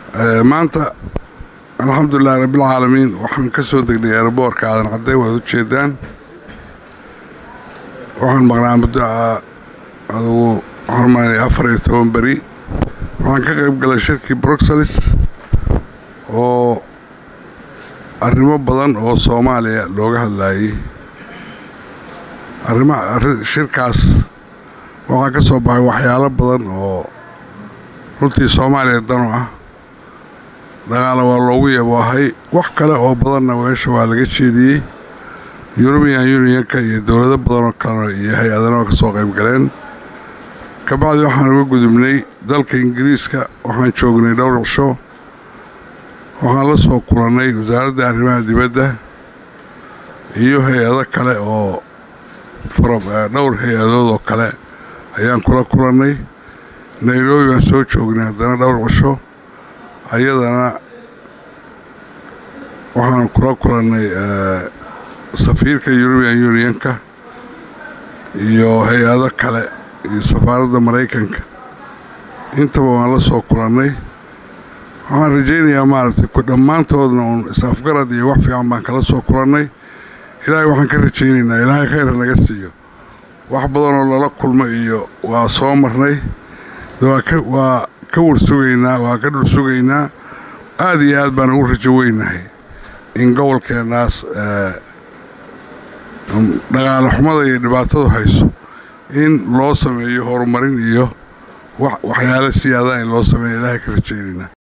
maanta alxamdulilahi rabbilcaalamiin waxaan ka soo degnay eeraboorka aadan cadday waad u jeedaan waxaan maqnaa muddo adugu waxaan maanay afar iyo toban beri waxaan ka qayb galay shirkii bruxelles oo arrimo badan oo soomaaliya looga hadlaayey arrima shirkaas waxaa ka soo baxay waxyaalo badan oo runtii soomaaliya danu ah dagaala waa loogu yaboohay wax kale oo badanna meesha waa laga jeediyey yurubiyan unionka iyo dowlado badan oo kalena iyo hay-adana oo ka soo qayb galeen kabacdi waxaan uga gudubnay dalka ingiriiska waxaan joognay dhowr cisho waxaan la soo kulannay wasaaradda arrimaha dibadda iyo hay-ado kale oo dhowr hay-adood oo kale ayaan kula kulannay nairobi baan soo joognay haddana dhowr cisho ayadana waxaan kula kulannay safiirka yurubiyan unionka iyo hay-ado kale iyo safaaradda maraykanka intaba waan la soo kulannay waxaan rajaynayaa maaragtay ku dhammaantoodna uun is-afgarad iyo wax fiican baan kala soo kulannay ilaahay waxaan ka rajaynaynaa ilaahay khayra naga siiyo wax badanoo lala kulmo iyo waa soo marnay waa ka warsugaynaa waa ka dhul sugaynaa aada iyo aad baan ugu rajo weynahay in gobolkeennaas dhaqaale xumada iyo dhibaatadu hayso in loo sameeyo horumarin iyo waxyaalo siyaadaha in loo sameeyo ilaahay ka rajaynaynaa